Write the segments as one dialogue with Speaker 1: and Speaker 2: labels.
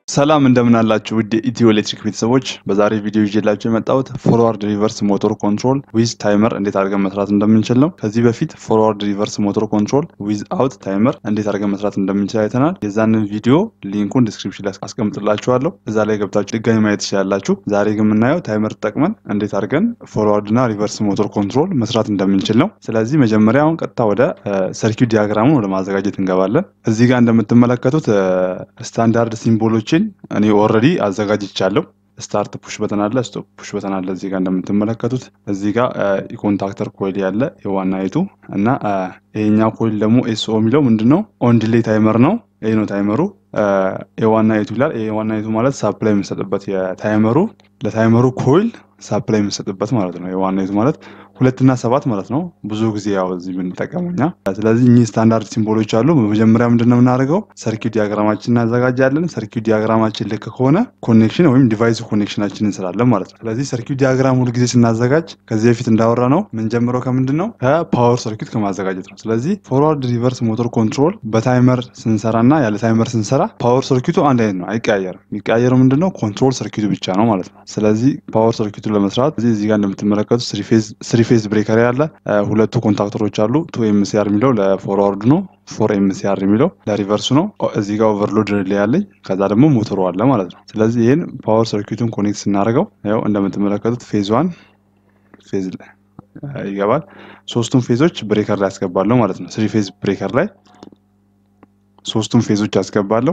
Speaker 1: ሰላም እንደምን አላችሁ ውድ የኢትዮ ኤሌክትሪክ ቤተሰቦች፣ በዛሬ ቪዲዮ ይዤላችሁ የመጣሁት ፎርዋርድ ሪቨርስ ሞተር ኮንትሮል ዊዝ ታይመር እንዴት አድርገን መስራት እንደምንችል ነው። ከዚህ በፊት ፎርዋርድ ሪቨርስ ሞተር ኮንትሮል ዊዝ አውት ታይመር እንዴት አድርገን መስራት እንደምንችል አይተናል። የዛንን ቪዲዮ ሊንኩን ዲስክሪፕሽን ላይ አስቀምጥላችኋለሁ። እዛ ላይ ገብታችሁ ድጋሚ ማየት ትችላላችሁ። ዛሬ ግን የምናየው ታይመር ተጠቅመን እንዴት አድርገን ፎርዋርድ እና ሪቨርስ ሞተር ኮንትሮል መስራት እንደምንችል ነው። ስለዚህ መጀመሪያ አሁን ቀጥታ ወደ ሰርኪዩት ዲያግራሙን ወደ ማዘጋጀት እንገባለን። እዚህ ጋር እንደምትመለከቱት ስታንዳርድ ሲምቦሎችን እኔ ኦልሬዲ አዘጋጅቻለሁ። ስታርት ፑሽ በተን አለ፣ ስቶፕ ፑሽ በተን አለ። እዚህ ጋር እንደምትመለከቱት እዚህ ጋር የኮንታክተር ኮይል ያለ የዋና የቱ እና ይሄኛው ኮይል ደግሞ ኤስኦ የሚለው ምንድን ነው? ኦን ዲሌይ ታይመር ነው። ይህ ነው ታይመሩ። የዋና የቱ ይላል። የዋና የቱ ማለት ሳፕላይ የምንሰጥበት የታይመሩ ለታይመሩ ኮይል ሳፕላይ የምንሰጥበት ማለት ነው። የዋና የቱ ማለት ሁለትና ሰባት ማለት ነው። ብዙ ጊዜ ያው እዚህ የምንጠቀመው እኛ። ስለዚህ እኚህ ስታንዳርድ ሲምቦሎች አሉ። በመጀመሪያ ምንድን ነው የምናደርገው? ሰርኪዩት ዲያግራማችን እናዘጋጃለን። ሰርኪዩት ዲያግራማችን ልክ ከሆነ ኮኔክሽን ወይም ዲቫይስ ኮኔክሽናችን እንስራለን ማለት ነው። ስለዚህ ሰርኪዩት ዲያግራም ሁልጊዜ ስናዘጋጅ ከዚህ በፊት እንዳወራ ነው የምንጀምረው ከምንድን ነው? ከፓወር ሰርኪዩት ከማዘጋጀት ነው። ስለዚህ ፎርዋርድ ሪቨርስ ሞተር ኮንትሮል በታይመር ስንሰራ እና ያለ ታይመር ስንሰራ ፓወር ሰርኪዩቱ አንድ አይነት ነው፣ አይቀያየርም። የሚቀያየረው ምንድን ነው? ኮንትሮል ሰርኪዩቱ ብቻ ነው ማለት ነው። ስለዚህ ፓወር ሰርኪዩቱ ለመስራት እዚህ ጋር እንደምትመለከቱት ስሪ ፌዝ ብሬከር ያለ ሁለቱ ኮንታክተሮች አሉ። ቱ ኤምሲአር የሚለው ለፎርዋርድ ነው። ፎር ኤምሲአር የሚለው ለሪቨርሱ ነው። እዚህ ጋር ኦቨርሎድ ሪሌ ያለኝ ከዛ ደግሞ ሞተሩ አለ ማለት ነው። ስለዚህ ይህን ፓወር ሰርኪዩቱን ኮኔክት ስናደርገው ያው እንደምትመለከቱት ፌዝ ዋን ፌዝ ይገባል። ሶስቱም ፌዞች ብሬከር ላይ ያስገባለሁ ማለት ነው። ስሪ ፌዝ ብሬከር ላይ ሶስቱም ፌዞች ያስገባለሁ።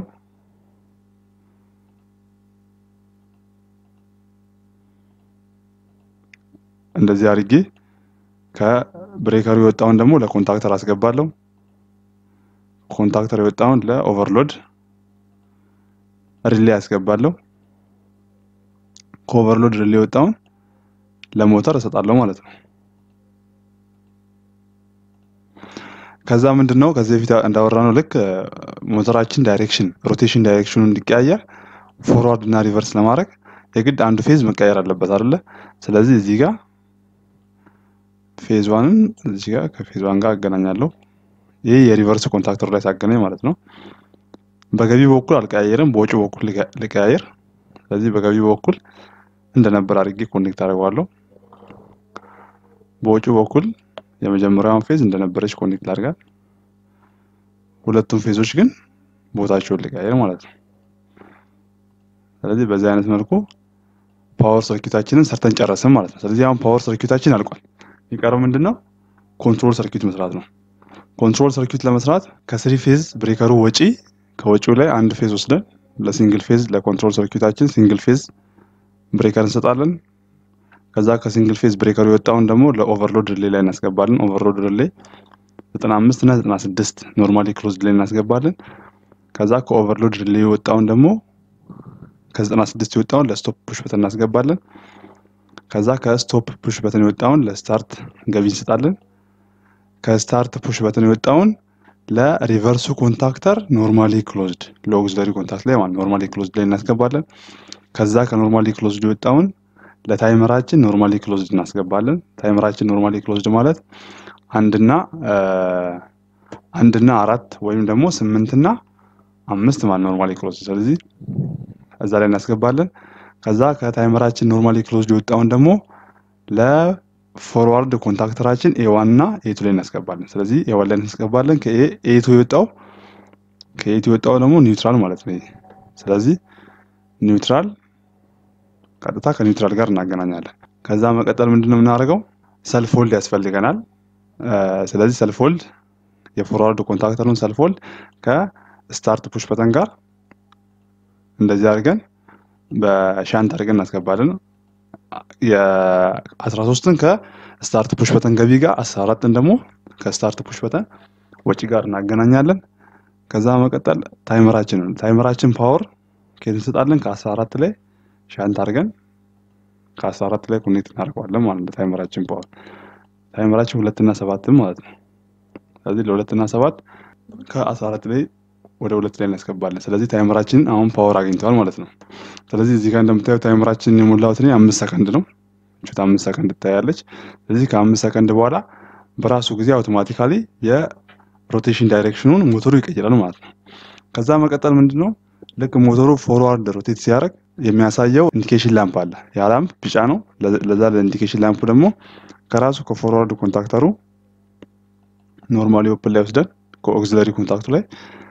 Speaker 1: እንደዚህ አድርጌ ከብሬከሩ የወጣውን ደግሞ ለኮንታክተር አስገባለሁ። ኮንታክተር የወጣውን ለኦቨርሎድ ሪሌ ያስገባለሁ። ከኦቨርሎድ ሪሌ የወጣውን ለሞተር እሰጣለሁ ማለት ነው። ከዛ ምንድን ነው ከዚህ በፊት እንዳወራ ነው ልክ ሞተራችን ዳይሬክሽን ሮቴሽን ዳይሬክሽኑ እንዲቀያየር ፎርዋርድ እና ሪቨርስ ለማድረግ የግድ አንዱ ፌዝ መቀየር አለበት አይደለ? ስለዚህ እዚህ ጋር ፌዝ ዋንን እዚህ ጋር ከፌዝ ዋን ጋር አገናኛለሁ። ይህ የሪቨርስ ኮንታክተሩ ላይ ሳገናኝ ማለት ነው። በገቢ በኩል አልቀያየርም፣ በወጪ በኩል ልቀያየር። ስለዚህ በገቢ በኩል እንደነበር አድርጌ ኮኔክት አድርገዋለሁ። በወጪ በኩል የመጀመሪያውን ፌዝ እንደነበረች ኮኔክት ላድርጋት። ሁለቱም ፌዞች ግን ቦታቸውን ልቀያየር ማለት ነው። ስለዚህ በዚህ አይነት መልኩ ፓወር ሰርኪዩታችንን ሰርተን ጨረስን ማለት ነው። ስለዚህ አሁን ፓወር ሰርኪዩታችን አልቋል። የሚቀረው ምንድን ነው? ኮንትሮል ሰርኪዩት መስራት ነው። ኮንትሮል ሰርኪዩት ለመስራት ከስሪ ፌዝ ብሬከሩ ወጪ ከወጪው ላይ አንድ ፌዝ ወስደን ለሲንግል ፌዝ ለኮንትሮል ሰርኪዩታችን ሲንግል ፌዝ ብሬከር እንሰጣለን። ከዛ ከሲንግል ፌዝ ብሬከሩ የወጣውን ደግሞ ለኦቨርሎድ ሪሌ ላይ እናስገባለን። ኦቨርሎድ ሪሌ 95 እና 96 ኖርማሊ ክሎዝድ ላይ እናስገባለን። ከዛ ከኦቨርሎድ ሪሌ የወጣውን ደግሞ ከ96 የወጣውን ለስቶፕ ፑሽ በተን እናስገባለን። ከዛ ከስቶፕ ፑሽ በተን የወጣውን ለስታርት ገቢ እንሰጣለን። ከስታርት ፑሽ በተን የወጣውን ለሪቨርሱ ኮንታክተር ኖርማሊ ክሎዝድ ለኦግዚለሪ ኮንታክት ላይ ማለት ኖርማሊ ክሎዝድ ላይ እናስገባለን። ከዛ ከኖርማሊ ክሎዝድ የወጣውን ለታይመራችን ኖርማሊ ክሎዝድ እናስገባለን። ታይመራችን ኖርማሊ ክሎዝድ ማለት አንድና አንድና አራት ወይም ደግሞ ስምንትና አምስት ማለት ኖርማሊ ክሎዝድ ስለዚህ እዛ ላይ እናስገባለን። ከዛ ከታይመራችን ኖርማሊ ክሎዝድ የወጣውን ደግሞ ለፎርዋርድ ኮንታክተራችን ኤዋን እና ኤቱ ላይ እናስገባለን። ስለዚህ ኤዋን ላይ እናስገባለን። ከኤቱ የወጣው ከኤቱ የወጣው ደግሞ ኒውትራል ማለት ነው። ስለዚህ ኒውትራል ቀጥታ ከኒውትራል ጋር እናገናኛለን። ከዛ መቀጠል ምንድን ነው የምናደርገው? ሰልፎልድ ያስፈልገናል። ስለዚህ ሰልፎልድ የፎርዋርድ ኮንታክተሩን ሰልፎልድ ከስታርት ፑሽ በተን ጋር እንደዚህ አድርገን በሻንት አድርገን እናስገባለን። የአስራ ሶስትን ከስታርት ፑሽ በተን ገቢ ጋር አስራ አራትን ደግሞ ከስታርት ፑሽ በተን ወጪ ጋር እናገናኛለን። ከዛ መቀጠል ታይመራችን ታይመራችን ፓወር ከየት እንሰጣለን? ከአስራ አራት ላይ ሻንት አድርገን ከአስራ አራት ላይ ኮኔክት እናደርገዋለን ማለት ነው። ታይመራችን ፓወር ታይመራችን ሁለትና ሰባትም ማለት ነው። ስለዚህ ለሁለትና ሰባት ከአስራ አራት ላይ ወደ ሁለት ላይ እናስገባለን። ስለዚህ ታይመራችን አሁን ፓወር አግኝተዋል ማለት ነው። ስለዚህ እዚህ ጋር እንደምታየው ታይመራችን የሞላሁት እኔ አምስት ሰከንድ ነው። ቹት አምስት ሰከንድ ትታያለች። ስለዚህ ከአምስት ሰከንድ በኋላ በራሱ ጊዜ አውቶማቲካሊ የሮቴሽን ዳይሬክሽኑን ሞተሩ ይቀይራል ማለት ነው። ከዛ መቀጠል ምንድን ነው ልክ ሞተሩ ፎርዋርድ ሮቴት ሲያደርግ የሚያሳየው ኢንዲኬሽን ላምፕ አለ። ያ ላምፕ ቢጫ ነው። ለዛ ለኢንዲኬሽን ላምፑ ደግሞ ከራሱ ከፎርዋርድ ኮንታክተሩ ኖርማሊ ኦፕን ላይ ወስደን ከኦክዚለሪ ኮንታክቱ ላይ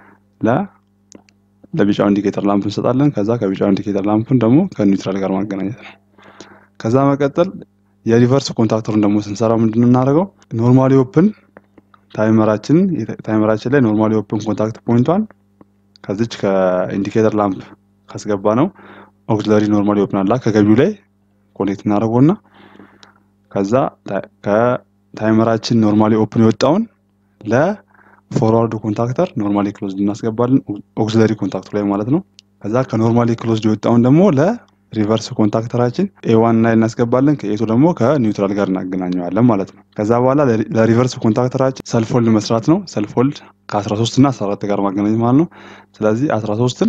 Speaker 1: ለቢጫው ኢንዲኬተር ላምፕ እንሰጣለን። ከዛ ከቢጫው ኢንዲኬተር ላምፑን ደግሞ ከኒውትራል ጋር ማገናኘት ነው። ከዛ መቀጠል የሪቨርስ ኮንታክተሩን ደግሞ ስንሰራው ምንድን ነው የምናደርገው? ኖርማሊ ኦፕን ታይመራችን ታይመራችን ላይ ኖርማሊ ኦፕን ኮንታክት ፖይንቷን ከዚች ከኢንዲኬተር ላምፕ ካስገባ ነው ኦክሲለሪ ኖርማሊ ኦፕን አላ ከገቢው ላይ ኮኔክት እናደርገውና ከዛ ከታይመራችን ኖርማሊ ኦፕን የወጣውን ለፎርዋርድ ኮንታክተር ኖርማሊ ክሎዝድ እናስገባለን ኦክሲለሪ ኮንታክቱ ላይ ማለት ነው። ከዛ ከኖርማሊ ክሎዝድ የወጣውን ደግሞ ለሪቨርስ ኮንታክተራችን ኤዋን ላይ እናስገባለን። ከኤቱ ደግሞ ከኒውትራል ጋር እናገናኘዋለን ማለት ነው። ከዛ በኋላ ለሪቨርስ ኮንታክተራችን ሰልፎልድ መስራት ነው። ሰልፎልድ ከ13 እና 14 ጋር ማገናኘት ማለት ነው። ስለዚህ 13ን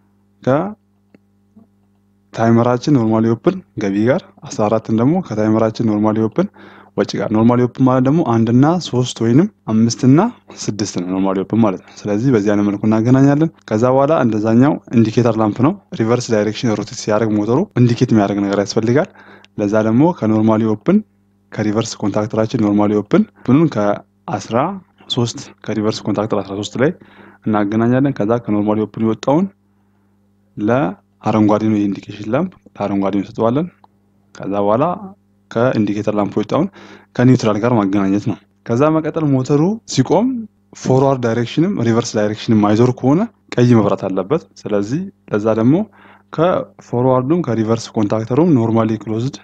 Speaker 1: ከታይመራችን ኖርማሊ ኦፕን ገቢ ጋር 14ን ደግሞ ከታይመራችን ኖርማሊ ኦፕን ወጪ ጋር ኖርማሊ ኦፕን ማለት ደግሞ አንድና ሶስት ወይንም አምስትና ስድስት ነው ኖርማሊ ኦፕን ማለት ነው። ስለዚህ በዚህ አይነት መልኩ እናገናኛለን። ከዛ በኋላ እንደዛኛው ኢንዲኬተር ላምፕ ነው። ሪቨርስ ዳይሬክሽን ሮቴት ሲያደርግ ሞተሩ ኢንዲኬት የሚያደርግ ነገር ያስፈልጋል። ለዛ ደግሞ ከኖርማሊ ኦፕን ከሪቨርስ ኮንታክተራችን ኖርማሊ ኦፕን ብኑን ከአስራ ሶስት ከሪቨርስ ኮንታክተር 13 ላይ እናገናኛለን። ከዛ ከኖርማሊ ኦፕን የወጣውን ለአረንጓዴ ነው የኢንዲኬሽን ላምፕ ለአረንጓዴ እንሰጠዋለን። ከዛ በኋላ ከኢንዲኬተር ላምፕ የወጣውን ከኒውትራል ጋር ማገናኘት ነው። ከዛ መቀጠል ሞተሩ ሲቆም ፎርዋርድ ዳይሬክሽንም ሪቨርስ ዳይሬክሽንም ማይዞር ከሆነ ቀይ መብራት አለበት። ስለዚህ ለዛ ደግሞ ከፎርዋርዱም ከሪቨርስ ኮንታክተሩም ኖርማሊ ክሎዝድ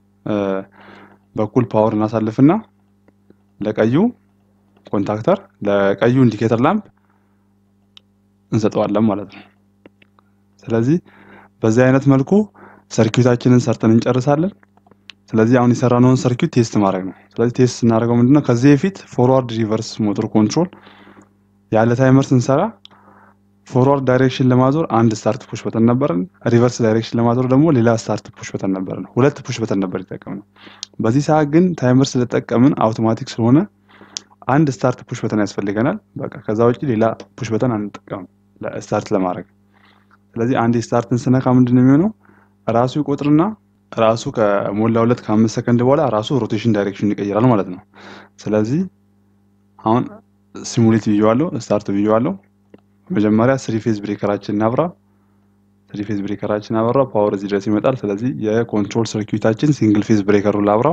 Speaker 1: በኩል ፓወር እናሳልፍና ለቀዩ ኮንታክተር ለቀዩ ኢንዲኬተር ላምፕ እንሰጠዋለን ማለት ነው። ስለዚህ በዚህ አይነት መልኩ ሰርኪዩታችንን ሰርተን እንጨርሳለን። ስለዚህ አሁን የሰራነውን ሰርኪዩት ቴስት ማድረግ ነው። ስለዚህ ቴስት ስናደርገው ምንድነው ከዚህ በፊት ፎርዋርድ ሪቨርስ ሞተር ኮንትሮል ያለ ታይመር ስንሰራ ፎርዋርድ ዳይሬክሽን ለማዞር አንድ ስታርት ፑሽ በተን ነበረን። ሪቨርስ ዳይሬክሽን ለማዞር ደግሞ ሌላ ስታርት ፑሽ በተን ነበረን። ሁለት ፑሽ በተን ነበር የተጠቀምነው። በዚህ ሰዓት ግን ታይመር ስለጠቀምን አውቶማቲክ ስለሆነ አንድ ስታርት ፑሽ በተን ያስፈልገናል። በቃ ከዛ ውጭ ሌላ ፑሽ በተን አንጠቀምም ስታርት ለማድረግ። ስለዚህ አንድ ስታርትን ስነካ ምንድን ነው የሚሆነው ራሱ ይቆጥርና ራሱ ከሞላ ሁለት ከአምስት ሰከንድ በኋላ ራሱ ሮቴሽን ዳይሬክሽን ይቀይራል ማለት ነው። ስለዚህ አሁን ሲሙሌት ብዬዋለሁ፣ ስታርት ብዬዋለሁ። መጀመሪያ ስሪ ፌዝ ብሬከራችን እናብራ። ስሪ ፌዝ ብሬከራችን አበራ፣ ፓወር እዚህ ድረስ ይመጣል። ስለዚህ የኮንትሮል ሰርኪዩታችን ሲንግል ፌዝ ብሬከሩን ላብራ።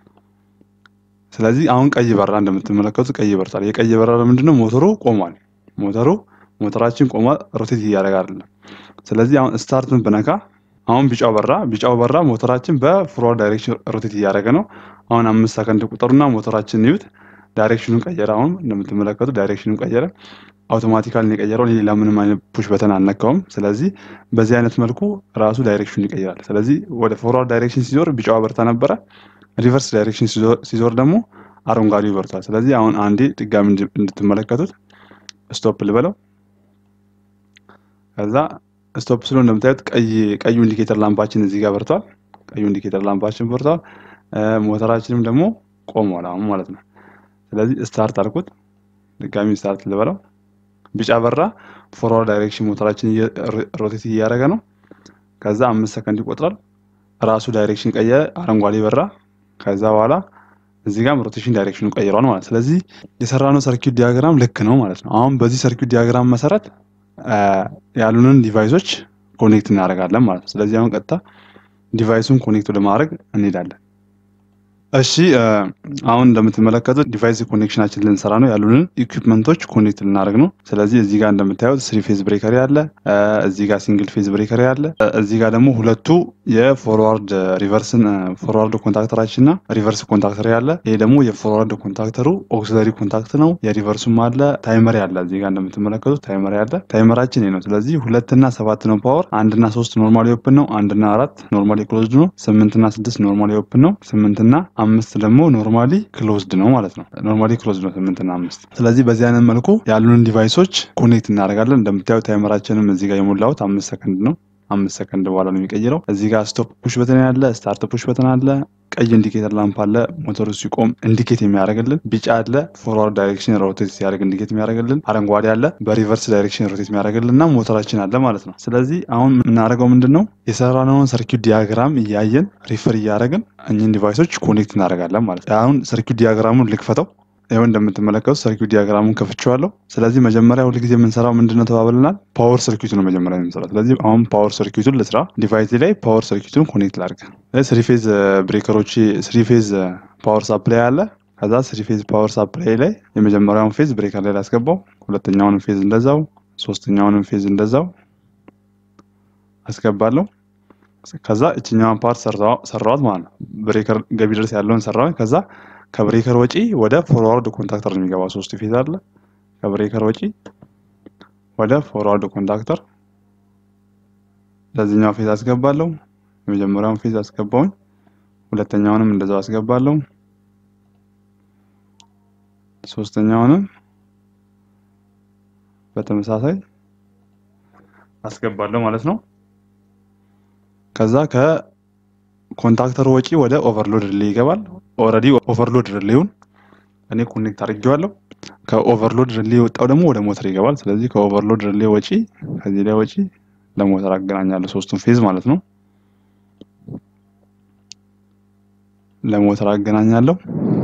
Speaker 1: ስለዚህ አሁን ቀይ በራ፣ እንደምትመለከቱት ቀይ በርታል። የቀይ በራ ምንድነው? ሞተሩ ቆሟል። ሞተሩ ሞተራችን ቆሟል፣ ሮቴት እያደረገ አይደለም። ስለዚህ አሁን ስታርትን ብነካ አሁን ቢጫው በራ። ቢጫው በራ ሞተራችን በፎርዋርድ ዳይሬክሽን ሮቴት እያደረገ ነው። አሁን አምስት ሰከንድ ቁጥሩና ሞተራችን ይዩት፣ ዳይሬክሽኑን ቀየረ። አሁን እንደምትመለከቱት ዳይሬክሽኑን ቀየረ። አውቶማቲካሊ የቀየረው ሌላ ምንም አይነት ፑሽ በተን አልነካውም። ስለዚህ በዚህ አይነት መልኩ ራሱ ዳይሬክሽኑን ይቀይራል። ስለዚህ ወደ ፎርዋርድ ዳይሬክሽን ሲዞር ቢጫው በርታ ነበረ። ሪቨርስ ዳይሬክሽን ሲዞር ደግሞ አረንጓዴው በርቷል። ስለዚህ አሁን አንዴ ድጋሚ እንድትመለከቱት ስቶፕ ልበለው። ከዛ ስቶፕ ስሎ እንደምታዩት ቀዩ ኢንዲኬተር ላምፓችን እዚህ ጋር በርቷል። ቀዩ ኢንዲኬተር ላምፓችን በርቷል። ሞተራችንም ደግሞ ቆሟል አሁን ማለት ነው። ስለዚህ ስታርት አልኩት። ድጋሚ ስታርት ልበለው። ቢጫ በራ። ፎርዋርድ ዳይሬክሽን ሞተራችን ሮቴት እያደረገ ነው። ከዛ አምስት ሰከንድ ይቆጥራል። ራሱ ዳይሬክሽን ቀየረ። አረንጓዴ በራ። ከዛ በኋላ እዚህ ጋርም ሮቴሽን ዳይሬክሽኑ ቀይሯል ማለት ስለዚህ የሰራነው ሰርኪዩት ዲያግራም ልክ ነው ማለት ነው። አሁን በዚህ ሰርኪዩት ዲያግራም መሰረት ያሉንን ዲቫይሶች ኮኔክት እናደርጋለን ማለት ነው። ስለዚህ አሁን ቀጥታ ዲቫይሱን ኮኔክት ለማድረግ እንሄዳለን። እሺ አሁን እንደምትመለከቱት ዲቫይስ ኮኔክሽናችን ልንሰራ ነው። ያሉንን ኢኩፕመንቶች ኮኔክት ልናደርግ ነው። ስለዚህ እዚህ ጋር እንደምታዩት ስሪ ፌዝ ብሬከሪ አለ፣ እዚህ ጋር ሲንግል ፌዝ ብሬከሪ አለ። እዚህ ጋር ደግሞ ሁለቱ የፎርዋርድ ሪቨርስን ፎርዋርድ ኮንታክተራችን እና ሪቨርስ ኮንታክተር አለ። ይሄ ደግሞ የፎርዋርድ ኮንታክተሩ ኦክሲለሪ ኮንታክት ነው። የሪቨርሱም አለ። ታይመር ያለ እዚህ ጋር እንደምትመለከቱት ታይመር ያለ። ታይመራችን ይሄ ነው። ስለዚህ ሁለትና ሰባት ነው ፓወር፣ አንድና ሶስት ኖርማሊ ኦፕን ነው፣ አንድና አራት ኖርማሊ ክሎዝድ ነው፣ ስምንትና ስድስት ኖርማሊ ኦፕን ነው፣ ስምንትና አምስት ደግሞ ኖርማሊ ክሎዝድ ነው ማለት ነው። ኖርማሊ ክሎዝድ ነው ስምንትና አምስት። ስለዚህ በዚህ አይነት መልኩ ያሉንን ዲቫይሶች ኮኔክት እናደርጋለን። እንደምታዩት ታይመራችንም እዚህ ጋር የሞላሁት አምስት ሰከንድ ነው። አምስት ሰከንድ በኋላ ነው የሚቀይረው። እዚህ ጋር ስቶፕ ፑሽ በተን ያለ፣ ስታርት ፑሽ በተን አለ፣ ቀይ ኢንዲኬተር ላምፕ አለ፣ ሞተሩ ሲቆም ኢንዲኬት የሚያደርግልን፣ ቢጫ አለ፣ ፎርዋርድ ዳይሬክሽን ሮቴት ሲያደርግ ኢንዲኬት የሚያደርግልን፣ አረንጓዴ አለ፣ በሪቨርስ ዳይሬክሽን ሮቴት የሚያደርግልን እና ሞተራችን አለ ማለት ነው። ስለዚህ አሁን የምናደርገው ምንድን ነው የሰራነውን ሰርኪዩት ዲያግራም እያየን ሪፈር እያደረግን እኚህን ዲቫይሶች ኮኔክት እናደርጋለን ማለት ነው። አሁን ሰርኪዩት ዲያግራሙን ልክፈተው። ይኸው እንደምትመለከቱት ሰርኪዩት ዲያግራሙን ከፍቼዋለሁ። ስለዚህ መጀመሪያ ሁልጊዜ የምንሰራው ምንድነው ተባብለናል? ፓወር ሰርኪዩት ነው መጀመሪያ የምንሰራው። ስለዚህ አሁን ፓወር ሰርኪዩቱን ልስራ። ዲቫይስ ላይ ፓወር ሰርኪዩቱን ኮኔክት ላድርግ። ስሪፌዝ ብሬከሮች፣ ስሪፌዝ ፓወር ሳፕላይ አለ። ከዛ ስሪፌዝ ፓወር ሳፕላይ ላይ የመጀመሪያውን ፌዝ ብሬከር ላይ ላስገባው፣ ሁለተኛውንም ፌዝ እንደዛው፣ ሶስተኛውንም ፌዝ እንደዛው አስገባለሁ። ከዛ እችኛዋን ፓርት ሰራዋት ማለት ነው። ብሬከር ገቢ ድረስ ያለውን ሰራዋኝ። ከዛ ከብሬከር ወጪ ወደ ፎርዋርድ ኮንታክተር ነው የሚገባ። ሶስት ፌዝ አለ። ከብሬከር ወጪ ወደ ፎርዋርድ ኮንታክተር ለዚህኛው ፌዝ አስገባለሁ። የመጀመሪያውን ፌዝ አስገባውኝ፣ ሁለተኛውንም እንደዛው አስገባለሁ፣ ሶስተኛውንም በተመሳሳይ አስገባለሁ ማለት ነው። ከዛ ከኮንታክተር ወጪ ወደ ኦቨርሎድ ሪሌ ይገባል። ኦልሬዲ ኦቨርሎድ ሪሌውን እኔ ኮኔክት አድርጌዋለሁ። ከኦቨርሎድ ሪሌ የወጣው ደግሞ ወደ ሞተር ይገባል። ስለዚህ ከኦቨርሎድ ሪሌ ወጪ ከዚህ ላይ ወጪ ለሞተር አገናኛለሁ። ሶስቱን ፌዝ ማለት ነው። ለሞተር አገናኛለሁ።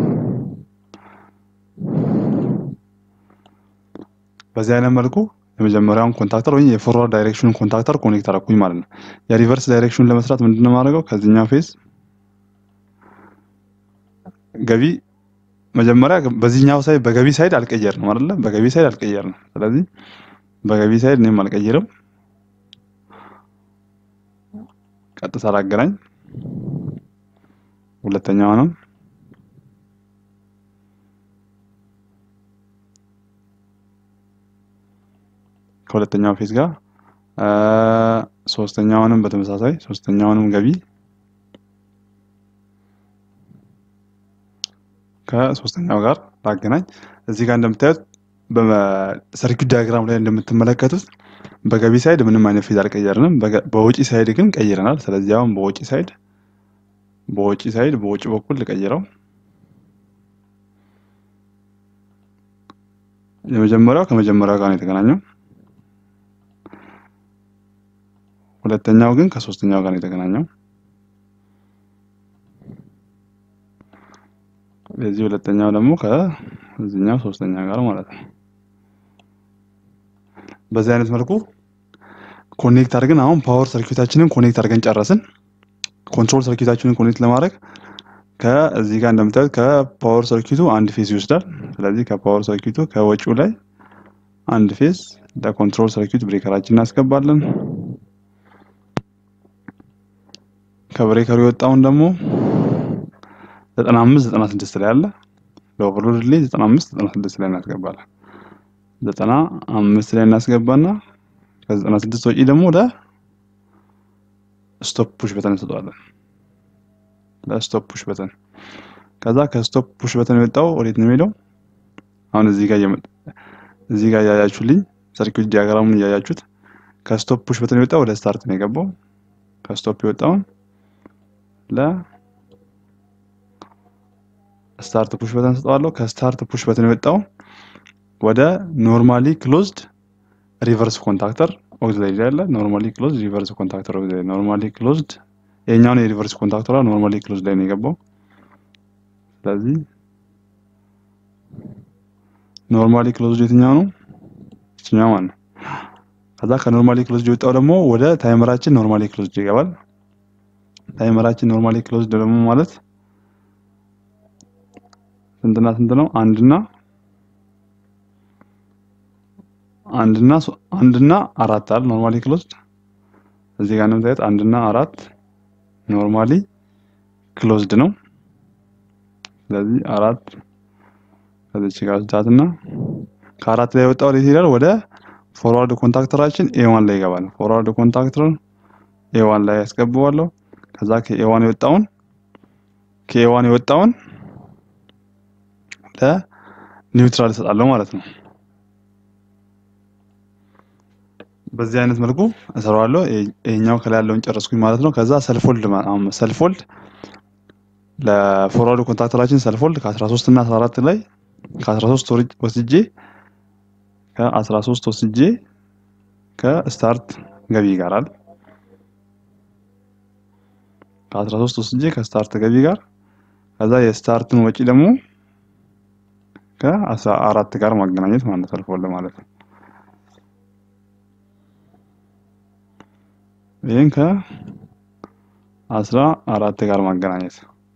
Speaker 1: በዚህ አይነት መልኩ የመጀመሪያውን ኮንታክተር ወይም የፎርዋርድ ዳይሬክሽኑን ኮንታክተር ኮኔክት አደረኩኝ ማለት ነው። የሪቨርስ ዳይሬክሽኑን ለመስራት ምንድነው የማደርገው? ከዚህኛው ፌዝ ገቢ መጀመሪያ በዚህኛው ሳይድ በገቢ ሳይድ አልቀየርንም አይደለ? በገቢ ሳይድ አልቀየርንም። ስለዚህ በገቢ ሳይድ እኔም አልቀይርም። ቀጥታ ላገናኝ። ሁለተኛውንም ከሁለተኛው ፌዝ ጋር ሶስተኛውንም በተመሳሳይ ሶስተኛውንም ገቢ ከሶስተኛው ጋር ላገናኝ። እዚህ ጋር እንደምታዩት በሰርኪዩት ዲያግራም ላይ እንደምትመለከቱት በገቢ ሳይድ ምንም አይነት ፌዝ አልቀየርንም። በወጪ ሳይድ ግን ቀይረናል። ስለዚህ አሁን በወጪ ሳይድ በወጪ ሳይድ በወጪ በኩል ልቀይረው። የመጀመሪያው ከመጀመሪያው ጋር ነው የተገናኘው። ሁለተኛው ግን ከሶስተኛው ጋር ነው የተገናኘው። የዚህ ሁለተኛው ደግሞ ከዚህኛው ሶስተኛ ጋር ማለት ነው። በዚህ አይነት መልኩ ኮኔክት አድርገን አሁን ፓወር ሰርኪዩታችንን ኮኔክት አድርገን ጨረስን። ኮንትሮል ሰርኪዩታችንን ኮኔክት ለማድረግ ከዚህ ጋር እንደምታዩት ከፓወር ሰርኪዩቱ አንድ ፌዝ ይወስዳል። ስለዚህ ከፓወር ሰርኪዩቱ ከወጪው ላይ አንድ ፌዝ ለኮንትሮል ሰርኪዩት ብሬከራችን እናስገባለን። ከብሬከሩ የወጣውን ደግሞ ዘጠና አምስት ዘጠና ስድስት ላይ አለ ለኦቨርሎድ ሪሌ ዘጠና አምስት ዘጠና ስድስት ላይ እናስገባለን። ዘጠና አምስት ላይ እናስገባና ከዘጠና ስድስት ወጪ ደግሞ ወደ ስቶፕ ፑሽ በተን እንሰጠዋለን። ለስቶፕ ፑሽ በተን ከዛ ከስቶፕ ፑሽ በተን የወጣው ወዴት ነው የሚሄደው? አሁን እዚህ ጋር እዚህ ጋር እያያችሁልኝ ሰርኪዩት ዲያግራሙን እያያችሁት ከስቶፕ ፑሽ በተን የወጣው ወደ ስታርት ነው የገባው። ከስቶፕ የወጣውን ለ ስታርት ፑሽ በተን ሰጠዋለሁ። ከስታርት ፑሽ በተን የወጣው ወደ ኖርማሊ ክሎዝድ ሪቨርስ ኮንታክተር ኦክሲላሪ ያለ ኖርማሊ ክሎዝድ ሪቨርስ ኮንታክተር ኦክሲላሪ ኖርማሊ ክሎዝድ የኛውን የሪቨርስ ኮንታክተሯ ኖርማሊ ክሎዝድ ላይ ነው የገባው። ስለዚህ ኖርማሊ ክሎዝድ የትኛው ነው? ይችኛው ማለት ነው። ከዛ ከኖርማሊ ክሎዝድ የወጣው ደግሞ ወደ ታይመራችን ኖርማሊ ክሎዝድ ይገባል። ታይመራችን ኖርማሊ ክሎዝድ ደግሞ ማለት ስንትና ስንት ነው? አንድና አንድና አንድና አራት አለ ኖርማሊ ክሎዝድ እዚህ ጋር እንደምታዩት አንድና አራት ኖርማሊ ክሎዝድ ነው። ስለዚህ አራት ከዚች ጋር ስዳትና ከአራት ላይ የወጣው ወዴት ይሄዳል? ወደ ፎርዋርድ ኮንታክተራችን ኤዋን ላይ ይገባል። ፎርዋርድ ኮንታክተር ኤዋን ላይ ያስገባዋለሁ። ከዛ ከኤዋን የወጣውን ከኤዋን የወጣውን ለኒውትራል እሰጣለሁ ማለት ነው። በዚህ አይነት መልኩ እሰራዋለሁ። ይሄኛው ከላይ ያለውን ጨረስኩኝ ማለት ነው። ከዛ ሰልፎልድ ሰልፎልድ ለፎርዋርድ ኮንታክተራችን ሰልፎልድ ከ13 እና 14 ላይ ከ13 ወስጄ ከ13 ወስጄ ከስታርት ገቢ ይጋራል ከ13 ወስጄ ከስታርት ገቢ ጋር ከዛ የስታርትን ወጪ ደግሞ ከ14 ጋር ማገናኘት ማለት ሰልፎልድ ማለት ነው። ይህን ከአስራ አራት ጋር ማገናኘት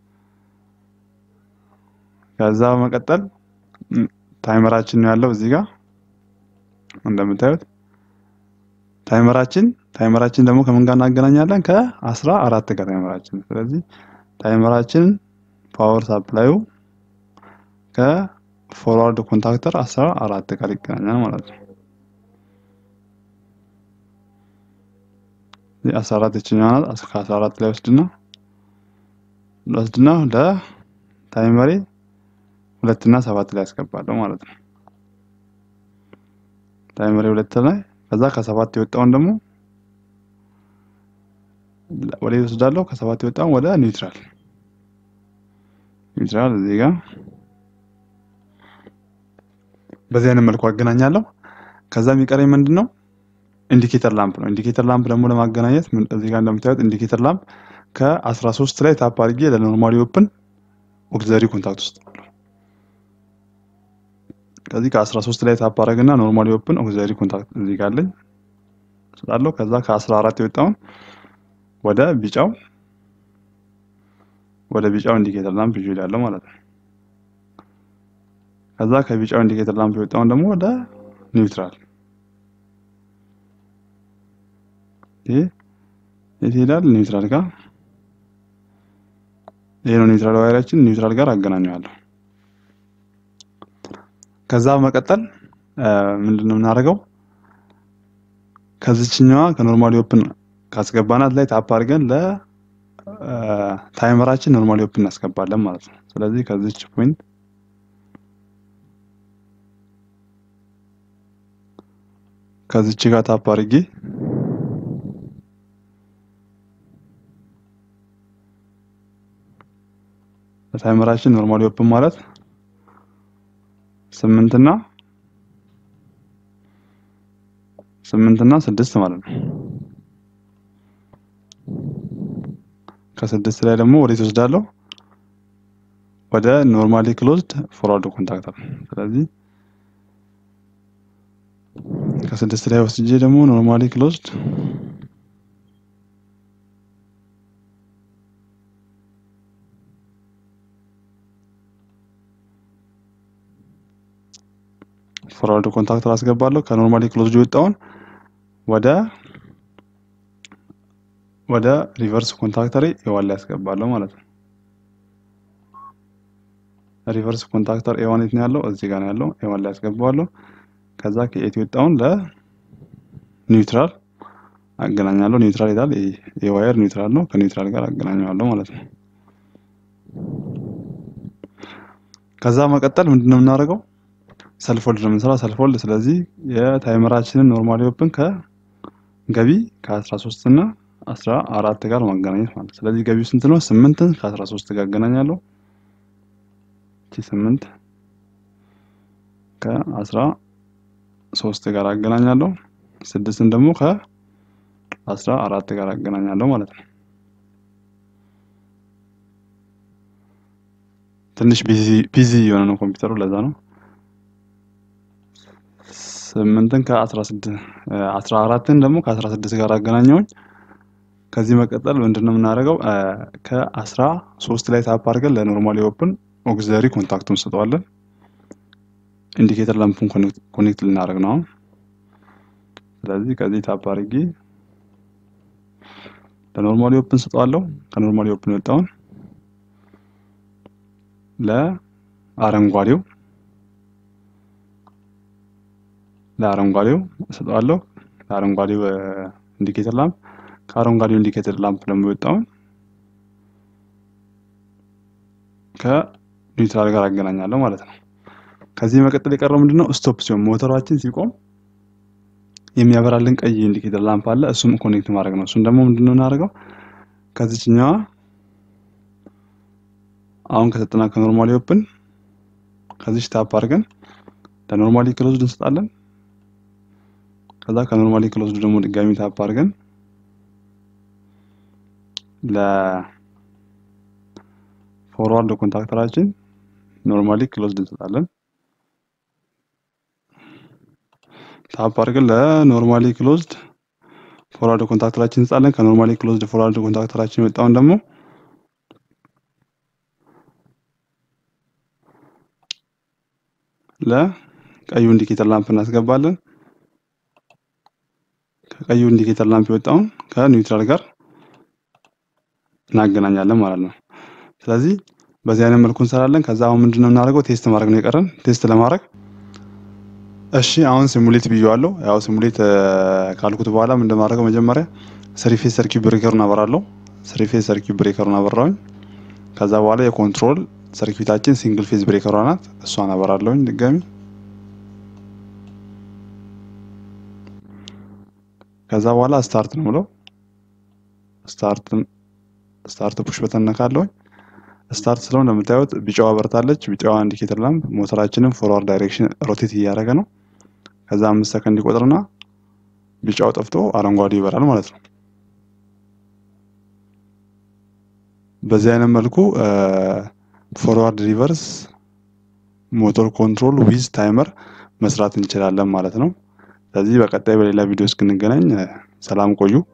Speaker 1: ከዛ በመቀጠል ታይመራችን ነው ያለው እዚህ ጋር እንደምታዩት ታይመራችን ታይመራችን ደግሞ ከምን ጋር እናገናኛለን? ከአስራ አራት ጋር ታይመራችን። ስለዚህ ታይመራችን ፓወር ሳፕላዩ ከፎርዋርድ ኮንታክተር አስራ አራት ጋር ይገናኛል ማለት ነው። አስራ አራት ይችኛዋ ናት። ከአስራ አራት ላይ ወስድና ወስድና ለታይመሬ ሁለት እና ሰባት ላይ ያስገባለሁ ማለት ነው። ታይመሬ ሁለት ላይ ከዛ ከሰባት የወጣውን ደግሞ ወደ ወስዳለሁ። ከሰባት የወጣውን ወደ ኒውትራል ኒውትራል እዚህ ጋር በዚህ አይነት መልኩ አገናኛለሁ። ከዛ የሚቀረኝ ምንድን ነው? ኢንዲኬተር ላምፕ ነው። ኢንዲኬተር ላምፕ ደግሞ ለማገናኘት እዚህ ጋር እንደምታዩት ኢንዲኬተር ላምፕ ከ13 ላይ ታፕ አድርጌ ለኖርማሊ ኦፕን ኦክሲለሪ ኮንታክት ውስጥ ከዚህ ከ13 ላይ ታፕ አደረግና ኖርማሊ ኦፕን ኦክሲለሪ ኮንታክት እዚህ ጋር አለኝ ስላለው ከዛ ከ14 የወጣውን ወደ ቢጫው ወደ ቢጫው ኢንዲኬተር ላምፕ ይዤ እሄዳለሁ ማለት ነው። ከዛ ከቢጫው ኢንዲኬተር ላምፕ የወጣውን ደግሞ ወደ ኒውትራል ይሄ የት ይሄዳል? ኒውትራል ጋር ይሄ ነው ኒውትራል ዋይራችን ኒውትራል ጋር አገናኘዋለሁ። ከዛ በመቀጠል ምንድነው የምናደርገው? ከዚችኛዋ ከኖርማሊ ኦፕን ካስገባናት ላይ ታፕ አድርገን ለታይመራችን ኖርማሊ ኦፕን እናስገባለን ማለት ነው። ስለዚህ ከዚች ፖይንት ከዚች ጋር ታፕ አድርጌ ታይመራችን ኖርማሊ ኦፕን ማለት ስምንት እና ስምንት እና ስድስት ማለት ነው። ከስድስት ላይ ደግሞ ወዴት ወስዳለሁ? ወደ ኖርማሊ ክሎዝድ ፎርዋርድ ኮንታክተር። ስለዚህ ከስድስት ላይ ወስጄ ደግሞ ኖርማሊ ክሎዝድ ፎርዋርድ ኮንታክተር አስገባለሁ። ከኖርማሊ ክሎዝድ የወጣውን ወደ ወደ ሪቨርስ ኮንታክተር ኤዋን ላይ ያስገባለሁ ማለት ነው። ሪቨርስ ኮንታክተር ኤዋን የት ነው ያለው? እዚህ ጋር ነው ያለው። ኤዋን ላይ ያስገባዋለሁ። ከዛ ከኤት የወጣውን ለኒውትራል አገናኛለሁ። ኒውትራል ይላል። የዋየር ኒውትራል ነው። ከኒውትራል ጋር አገናኘዋለሁ ማለት ነው። ከዛ መቀጠል ምንድነው የምናደርገው? ሰልፎልድ ነው የምንሰራው። ሰልፎልድ ስለዚህ የታይመራችንን ኖርማሊ ኦፕን ከገቢ ከ13 እና 14 ጋር ማገናኘት ማለት ስለዚህ ገቢው ስንት ነው? ስምንትን ከ13 ጋር አገናኛለሁ። እቺ ስምንት ከ13 ጋር አገናኛለሁ። ስድስትን ደግሞ ከ14 ጋር አገናኛለሁ ማለት ነው። ትንሽ ቢዚ የሆነ ነው ኮምፒውተሩ ለዛ ነው። ስምንትን ከአስራ ስድስት አስራ አራትን ደግሞ ከአስራ ስድስት ጋር አገናኘውኝ። ከዚህ መቀጠል ምንድነው የምናደርገው? ከአስራ ሶስት ላይ ታፕ አድርገን ለኖርማሊ ኦፕን ኦግዚለሪ ኮንታክቱን እንሰጠዋለን። ኢንዲኬተር ላምፑን ኮኔክት ልናደርግ ነው አሁን። ስለዚህ ከዚህ ታፕ አድርጌ ለኖርማሊ ኦፕን ሰጠዋለሁ። ከኖርማሊ ኦፕን የወጣውን ለአረንጓዴው ለአረንጓዴው እሰጠዋለሁ። ለአረንጓዴው ኢንዲኬተር ላምፕ ከአረንጓዴው ኢንዲኬተር ላምፕ ደግሞ የወጣውን ከኒውትራል ጋር አገናኛለሁ ማለት ነው። ከዚህ መቀጠል የቀረው ምንድነው? ስቶፕ ሲሆን ሞተራችን ሲቆም የሚያበራልን ቀይ ኢንዲኬተር ላምፕ አለ። እሱም ኮኔክት ማድረግ ነው። እሱም ደግሞ ምንድነው እናደርገው ከዚችኛዋ አሁን ከሰጠና ከኖርማሊ ኦፕን ከዚች ታፕ አድርገን ለኖርማሊ ክሎዝድ እንሰጣለን። ከዛ ከኖርማሊ ክሎዝድ ደግሞ ድጋሚ ታፕ አድርገን ለፎርዋርድ ኮንታክተራችን ኖርማሊ ክሎዝድ እንሰጣለን። ታፕ አድርገን ለኖርማሊ ክሎዝድ ፎርዋርድ ኮንታክተራችን እንሰጣለን። ከኖርማሊ ክሎዝድ ፎርዋርድ ኮንታክተራችን የወጣውን ደግሞ ለቀዩ ኢንዲኬተር ላምፕ እናስገባለን። ከቀዩ ኢንዲኬተር ላምፕ የወጣውን ከኒውትራል ጋር እናገናኛለን ማለት ነው። ስለዚህ በዚህ አይነት መልኩ እንሰራለን። ከዛ አሁን ምንድነው የምናደርገው ቴስት ማድረግ ነው የቀረን። ቴስት ለማድረግ እሺ አሁን ሲሙሌት ብዬዋለሁ። ያው ሲሙሌት ካልኩት በኋላ ምንድን ማድረገው መጀመሪያ ስሪፌስ ሰርኪት ብሬከሩን አበራለሁ። ስሪፌስ ሰርኪት ብሬከሩን አበራውኝ። ከዛ በኋላ የኮንትሮል ሰርኪታችን ሲንግል ፌዝ ብሬከሯ ናት። እሷን አበራለሁኝ ድጋሚ። ከዛ በኋላ ስታርት ነው ብለው ስታርት ስታርት ፑሽ በተን ነካለሁኝ። ስታርት ስለው እንደምታዩት ቢጫዋ በርታለች። ቢጫዋ ኢንዲኬተር ላምፕ ሞተራችንን ፎርዋርድ ዳይሬክሽን ሮቴት እያደረገ ነው። ከዛ አምስት ሰከንድ ይቆጥርና ቢጫው ጠፍቶ አረንጓዴ ይበራል ማለት ነው። በዚህ አይነት መልኩ ፎርዋርድ ሪቨርስ ሞተር ኮንትሮል ዊዝ ታይመር መስራት እንችላለን ማለት ነው። ስለዚህ በቀጣይ በሌላ ቪዲዮ እስክንገናኝ ሰላም ቆዩ።